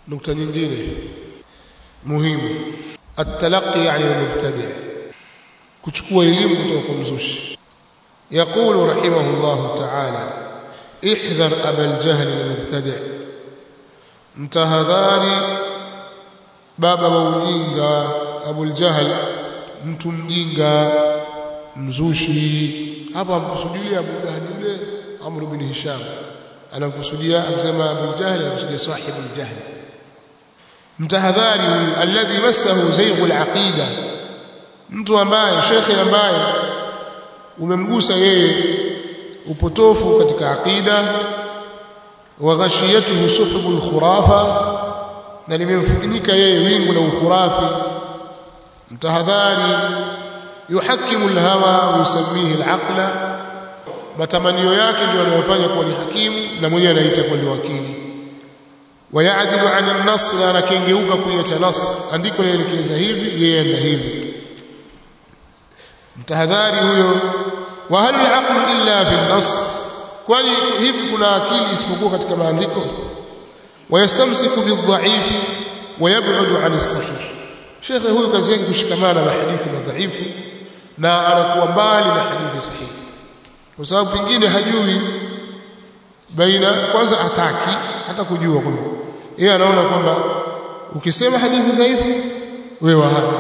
nukta nyingine muhimu التلقي عن المبتدع kuchukua elimu kutoka kwa mzushi يقول رحمه الله تعالى احذر ابا الجهل المبتدع mtahadhari baba wa ujinga abul jahl mtu mjinga mzushi hapa amkusudia abu jahl yule amr bin hisham anakusudia akisema abu jahl anakusudia sahibu al-jahl mtahadhari alladhi massahu zaygu al-aqida mtu ambaye shekhe ambaye umemgusa yeye upotofu katika aqida wa ghashiyatuhu suhbu al-khurafa na limemfunika yeye wingu la ukhurafi mtahadhari yuhakimu al-hawa wa yusammihi al-aqla matamanio yake ndio anayofanya kuwa ni hakimu na mwenyewe anaita kuwa ni wakili wayadilu an an-nass na anakengeuka kuiacha nas andiko linaelekeza hivi yeye anda hivi mtahadhari huyo wa hal al illa fi an-nass kwani hivi kuna akili isipokuwa katika maandiko wayastamsiku bidhaifi wayab'udu an as-sahih shekhe huyu kazi yake kushikamana na hadithi madhaifu na anakuwa mbali na hadithi sahihi kwa sababu pengine hajui baina kwanza ataki hata kujua kwamba yeye anaona kwamba ukisema hadithi dhaifu wewe wahabi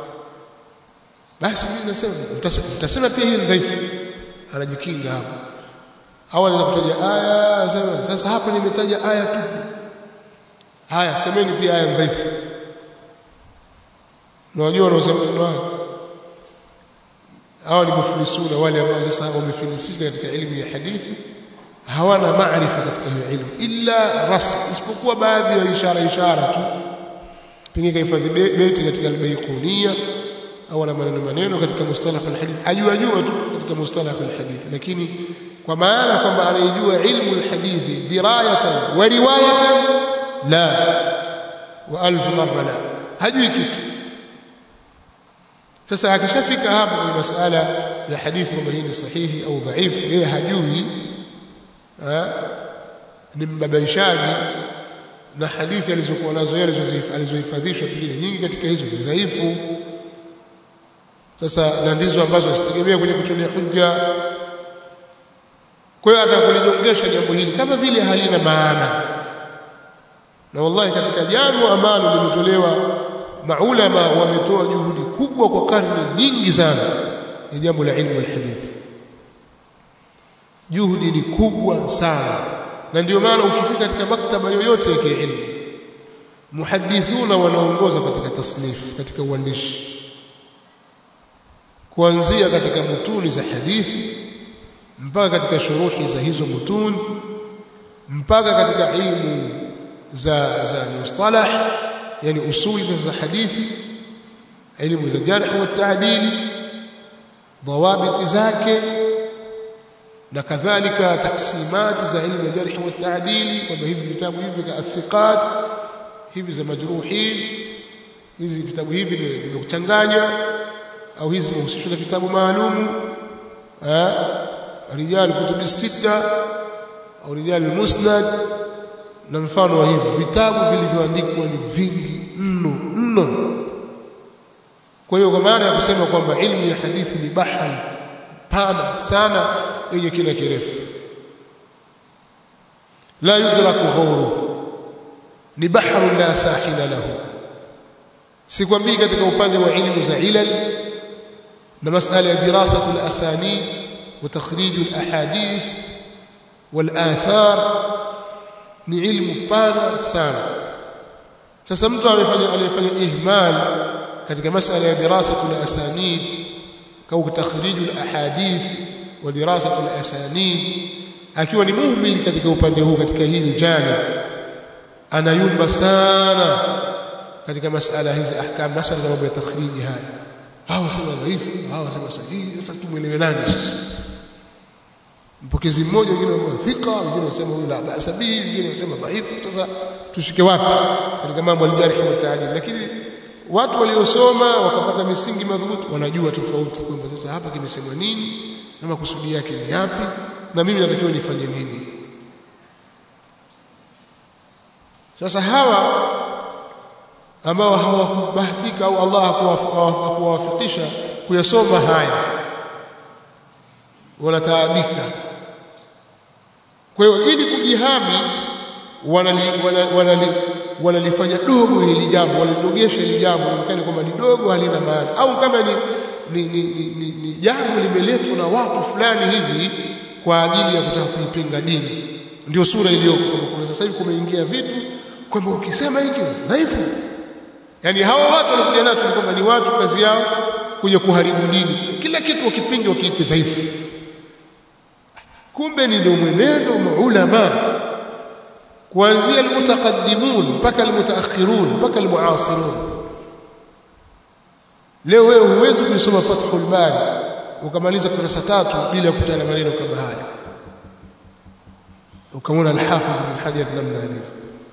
basi mimi nasema mtasema pia hii dhaifu anajikinga hapo au anaweza kutaja aya sema sasa hapa nimetaja aya tu haya semeni pia aya dhaifu unajua wanaosema ndio haya hawa ni mufilisuna wale ambao sasa wamefilisika katika elimu ya hadithi hawana maarifa katika hiyo elimu illa rasm isipokuwa baadhi ya ishara ishara tu pengine kahifadhi beti katika albayqunia au na maneno maneno katika mustalah alhadith ajua jua tu katika mustalah alhadith lakini kwa maana kwamba anaijua ilmu alhadithi dirayatan wa riwayatan la wa alf marra la hajui kitu sasa akishafika hapo kwenye masala ya hadithi kwamba hii ni sahihi au dhaifu yeye hajui ni mbabaishaji na hadithi alizokuwa nazo yeye alizohifadhishwa pengine nyingi katika hizo ni dhaifu sasa na ndizo ambazo zitegemea kwenye kutolea hujja kwa hiyo atakulijongesha jambo hili kama vile halina maana na wallahi katika jambo ambalo limetolewa maulama wametoa juhudi kubwa kwa karne nyingi sana ni jambo la ilmu alhadith juhudi ni kubwa sana na ndio maana ukifika katika maktaba yoyote ya kiilmu muhadithuna wanaongoza katika tasnif katika uandishi kuanzia katika mutuni za hadithi mpaka katika shuruhi za hizo mutuni mpaka katika ilmu za za mustalah yani usuli za hadithi elimu za jarh wa taadili dhawabit zake na kadhalika taksimati za ilmu ya jarh wa taadili kwamba hivi vitabu hivi ka athiqat hivi za majruhin hizi vitabu hivi vimekuchanganya au hizi zimehusishwa na vitabu maalumu rijal kutubi sita au rijal musnad na mfano wa hivi vitabu vilivyoandikwa ni vingi mno mno kwa hiyo kwa maana ya kusema kwamba ilmu ya hadithi ni bahari pana sana yenye kina kirefu la yudraku ghawru ni bahru la sahila lahu sikwambii katika upande wa ilmu za ilal na masala ya dirasatu al-asanid wa takhrij al-ahadith wal athar ni ilmu pana sana sasa mtu amefanya alifanya ihmal katika masala ya dirasatu al-asanid au takhrij al-ahadith wa dirasatu al-asanid akiwa ni muhmil katika upande huu katika hili jana anayumba sana katika masala hizi ahkam masala mambo ya takhriji haya hawa sema dhaifu hawa sema sahihi sasa tumwelewe nani sasa mpokezi mmoja wengine wanasema thika wengine wanasema huyu la basa bihi wengine wanasema dhaifu sasa tushike wapi katika mambo aljarh wa taadil lakini watu waliosoma wakapata misingi madhubuti wanajua tofauti kwamba sasa hapa kimesemwa nini na makusudi yake ni yapi na mimi natakiwa nifanye nini sasa hawa ambao hawakubahatika au Allah hakuwawafikisha kuyasoma haya wanataabika kwa hiyo ili kujihami wanalifanya wanali, wanali dogo hili jambo wanalidogesha hili jambo onekane kwamba ni dogo halina maana au kama ni ni, ni, ni, ni, ni jambo limeletwa na watu fulani hivi kwa ajili ya kutaka kuipinga dini ndio sura iliyoko kwa sasa hivi kumeingia vitu kwamba ukisema hiki dhaifu yani hawa watu wanakuja nacho ni kwamba ni watu kazi yao kuja kuharibu dini kila kitu wakipinga wakiite dhaifu kumbe ni ndio mwenendo maulama kuanzia almutaqaddimun mpaka almutaakhirun mpaka almuasirun leo wewe huwezi kusoma Fathul Bari ukamaliza kurasa tatu bila kukutana na maneno kama haya ukamwona al-Hafidh bin Hajar namna alivyo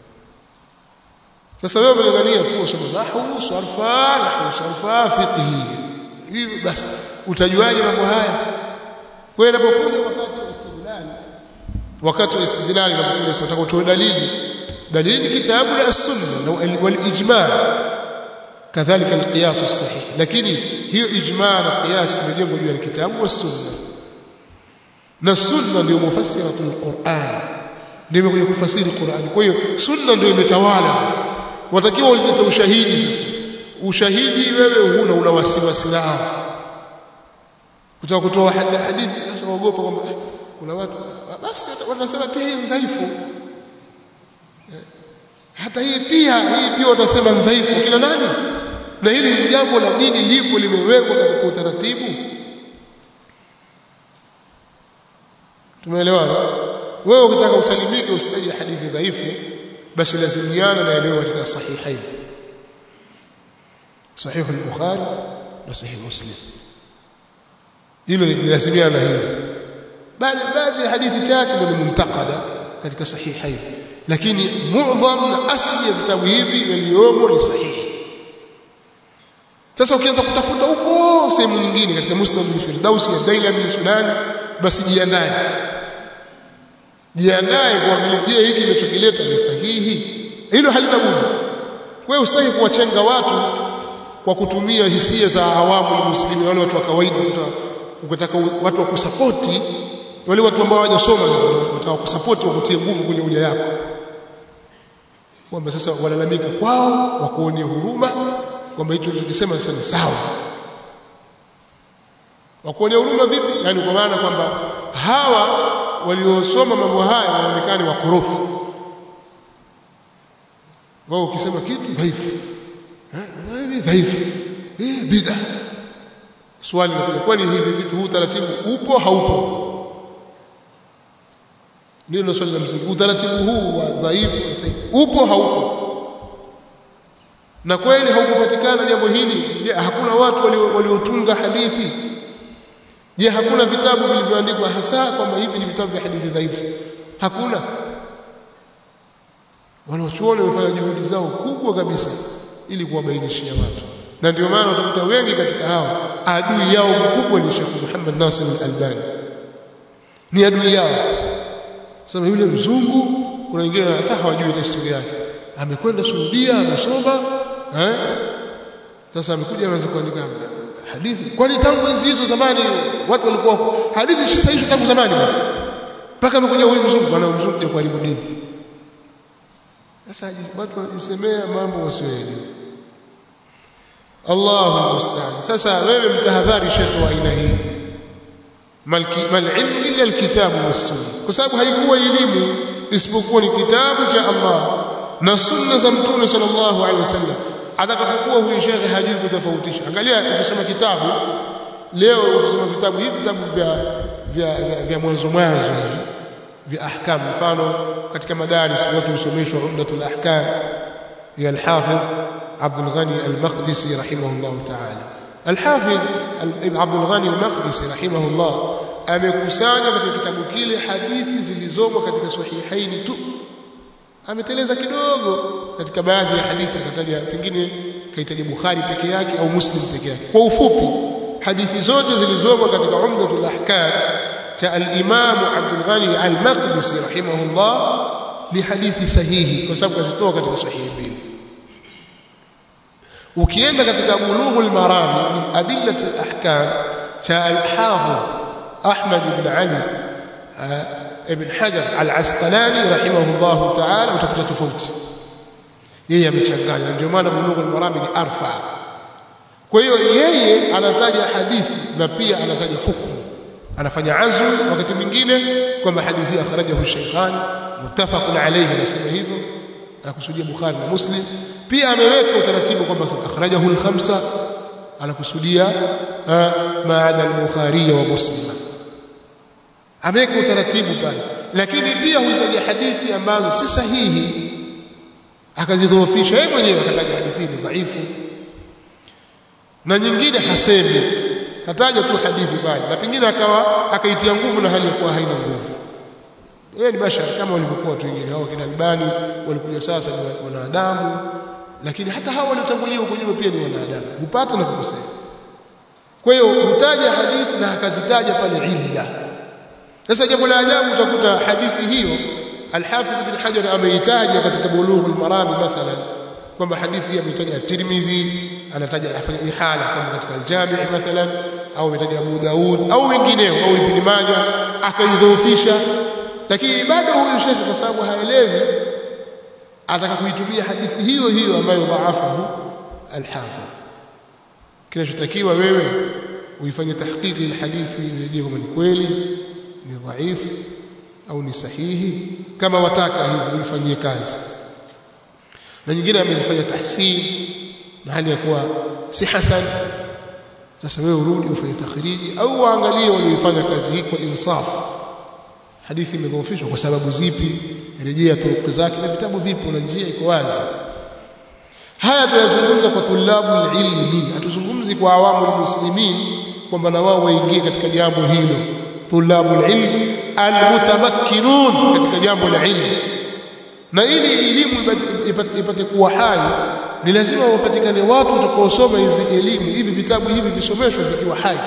sasa wewe unangania tu usome nahwu sarfa nahwu sarfa fiqhi hivi basi utajuaje mambo haya kwa hiyo inapokuja wakati wa istidlal wakati wa istidlal inapokuja sasa utakotoa dalili dalili kitabu la sunna wal ijma' kadhalika alqiyas as-sahih lakini hiyo ijma' na qiyas imejengwa juu ya kitabu wa sunna na sunna ndio mufassiratul Qur'an ndio imekuja kufasiri Qur'an kwa hiyo sunna ndio imetawala sasa watakiwa ulete ushahidi sasa ushahidi wewe huna una wasiwasi nao kutaka kutoa hadithi sasa waogopa kwamba kuna watu basi wanasema pia hii dhaifu hata hii pia hii pia watasema dhaifu kila nani na hili jambo la dini lipo limewekwa katika utaratibu tumeelewana wewe ukitaka usalimike usitaje hadithi dhaifu basi lazimiana na yaliyo katika sahihain sahih al-bukhari na sahih muslim hilo lazimiana na hilo bali baadhi ya hadithi chache ndio mumtaqada katika sahihain lakini muadham na asli ya vitabu hivi yaliyomo ni sahihi sasa ukianza kutafuta huko sehemu nyingine katika musnad al-firdausi ya dailami sunani basi jiandae jiandae kuangalia je hiki kinachokileta ni sahihi hilo halina budi wewe usitaki kuwachenga watu kwa kutumia hisia za awamu ya muslimi wale watu wa kawaida ukataka watu wa kusapoti wale watu ambao hawajasoma wataka kusapoti wakutie nguvu kwenye uja yako kwamba sasa walalamika kwao wakuonea huruma kwamba hicho ulichosema sasa ni sawa wakuonea huruma vipi yani kwa maana kwamba hawa waliosoma mambo haya waonekane wakorofi wao ukisema kitu dhaifu eh dhaifu eh bid'a swali linakuja kwani hivi vitu huu taratibu upo haupo ndio swali la msingi utaratibu huu wa dhaifu upo haupo na kweli haukupatikana jambo hili je hakuna watu waliotunga hadithi je hakuna vitabu vilivyoandikwa hasa kwamba hivi ni vitabu vya hadithi dhaifu hakuna wanachuoni wamefanya juhudi zao kubwa kabisa ili kuwabainishia watu na ndio maana utakuta wengi katika hao adui yao mkubwa ni Sheikh Muhammad Nasir al-Albani ni adui yao sasa yule mzungu kuna wengine hata hawajui historia yake amekwenda Saudia amesoma eh sasa amekuja anaanza kuandika hadithi kwani tangu enzi hizo zamani watu walikuwa hadithi si sahihi tangu zamani bwana mpaka amekuja huyu mzungu bwana mzungu kuja kuharibu dini sasa watu wanajisemea mambo wasiyoelewa Allahu musta'an sasa wewe mtahadhari shekhi wa aina hii malki mal ilmu illa alkitabu was sunna kwa sababu haikuwa elimu isipokuwa ni kitabu cha Allah na sunna za mtume sallallahu alaihi wasallam atakapokuwa huyu shekhe hajui kutofautisha angalia ukisoma kitabu leo ukisoma vitabu hivi vitabu vya vya, vya, vya mwanzo mwanzo hivi vya ahkam mfano katika madaris watu husomeshwa umdatul ahkam ya al-hafidh Abdul Ghani al-Maqdisi rahimahullah ta'ala al-hafidh Abdul Ghani al-Maqdisi rahimahullah amekusanya katika kitabu kile hadithi zilizomo katika sahihaini tu ameteleza kidogo katika baadhi ya hadithi akataja pengine kaitaja Bukhari peke yake au Muslim peke yake kwa ufupi hadithi zote zilizomo katika umdatul ahkam cha al-Imam Abdul Ghani al-Maqdisi rahimahullah ni hadithi sahihi kwa sababu kazitoa katika sahihi mbili ukienda katika bulughul marami min adillati al-ahkam cha al-hafidh Ahmad ibn Ali ibn Hajar al-Asqalani rahimahullah ta'ala utakuta tofauti yeye amechanganya ndio maana bulughul marami ni arfa kwa hiyo yeye anataja hadithi na pia anataja hukumu anafanya azm wakati mwingine kwamba hadithi akhrajahu shaykhani muttafaqun alayhi anasema hivyo anakusudia Bukhari na Muslim pia ameweka utaratibu kwamba akhrajahu al-khamsa anakusudia maada al-Bukhari wa Muslim ameweka utaratibu pale lakini pia huzaja hadithi ambazo si sahihi akazidhoofisha yeye mwenyewe akataja hadithi ni dhaifu na nyingine hasemi kataja tu hadithi pale na pengine akawa akaitia nguvu na hali ya kuwa haina nguvu yeye ni bashar kama walivyokuwa watu wengine hao kina Albani walikuja sasa ni wanadamu lakini hata hao waliotangulia huko nyuma pia ni wanadamu hupata na kukosea kwa hiyo hutaja hadithi na akazitaja pale illa sasa jambo la ajabu utakuta hadithi hiyo Al-Hafidh ibn Hajar ameitaja katika Bulughul Marami mathalan kwamba hadithi hii ameitaja At-Tirmidhi anataja afanya ihala kama katika Al-Jami' mathalan au ametaja Abu Daud au wengineo au Ibn Majah akaidhoofisha lakini bado huyu shekhe kwa sababu haelewi ataka kuitumia hadithi hiyo hiyo ambayo dhaafahu al-Hafidh kinachotakiwa wewe uifanye tahqiqi al-hadithi urejee kama ni kweli ni dhaifu au ni sahihi kama wataka hivyo uifanyie kazi na nyingine amezifanya tahsin na hali ya kuwa si hasan sasa wewe urudi ufanye takhriji au waangalie walioifanya kazi hii kwa insaf hadithi imedhoofishwa kwa sababu zipi rejea turuku zake na vitabu vipo na njia iko wazi haya tunazungumza kwa tulabu ilmi hatuzungumzi kwa awamu muslimin kwamba na wao waingie katika jambo hilo tulabu ilmi almutamakkinun katika jambo la ilmu na ili elimu ipate kuwa hai ni lazima wapatikane watu watakaosoma hizi elimu hivi vitabu hivi visomeshwe vikiwa hai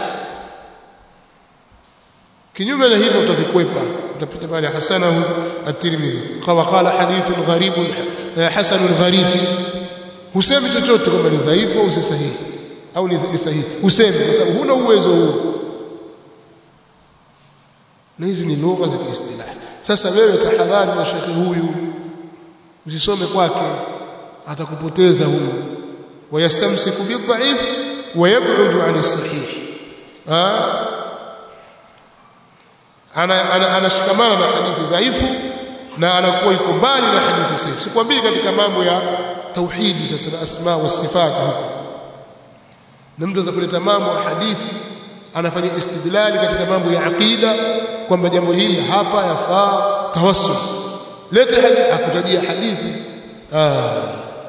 kinyume na hivyo utavikwepa utapita pale hasanahu at-Tirmidhi kawa qala hadithun gharibun hasanun gharib husemi chochote kwamba ni dhaifu au si sahihi au ni sahihi husemi kwa sababu huna uwezo huo na hizi ni lugha za kiistilah sasa wewe tahadhari na shekhi huyu usisome kwake atakupoteza huyu wayastamsiku bidhaif wayab'udu 'an as-sahih ana anashikamana na hadithi dhaifu na anakuwa iko mbali na hadithi sahihi sikwambii katika mambo ya tauhidi sasa na asma wa sifat huko na mtu anaweza kuleta mambo ya hadithi anafanya istidlali katika mambo ya aqida kwamba jambo hili hapa yafaa tawassul lete hadithi akutajia hadithi ah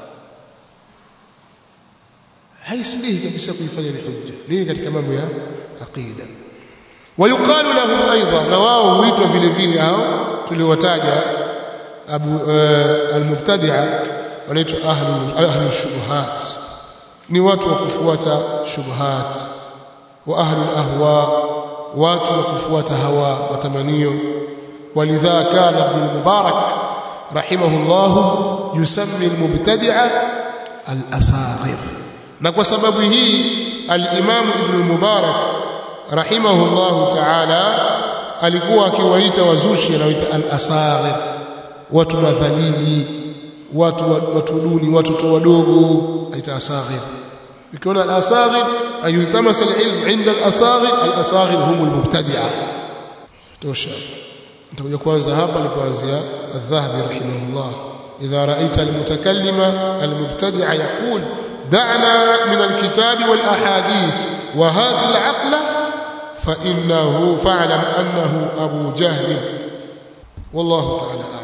haisbihi kabisa kuifanya ni hujja nini katika mambo ya aqida ويقال لهم ايضا na wao huitwa vile vile hao tuliowataja abu almubtadi'a wanaitwa ahlu ahlu shubuhat ni watu wa kufuata shubuhat wa ahlu ahwa watu wa kufuata hawa matamanio walidha kana ibn mubarak rahimahullah yusammi almubtadi'a al-asaghir na kwa sababu hii al-imam ibn mubarak rahimahullahu ta'ala alikuwa akiwaita wazushi anaoita al-asaghir watu madhalili watu watu duni watoto wadogo aita asaghir ukiona al-asaghir ayultamas al-ilm 'inda al-asaghir al-asaghir hum al-mubtadi'a tosha nitakuja kwanza hapa nilipoanzia al-dhahabi rahimahullah idha ra'aita al-mutakallima al-mubtadi'a yaqul da'na min al-kitab wal-ahadith wa hati al-aqla فإنه فاعلم أنه أبو جهل والله تعالى أعلم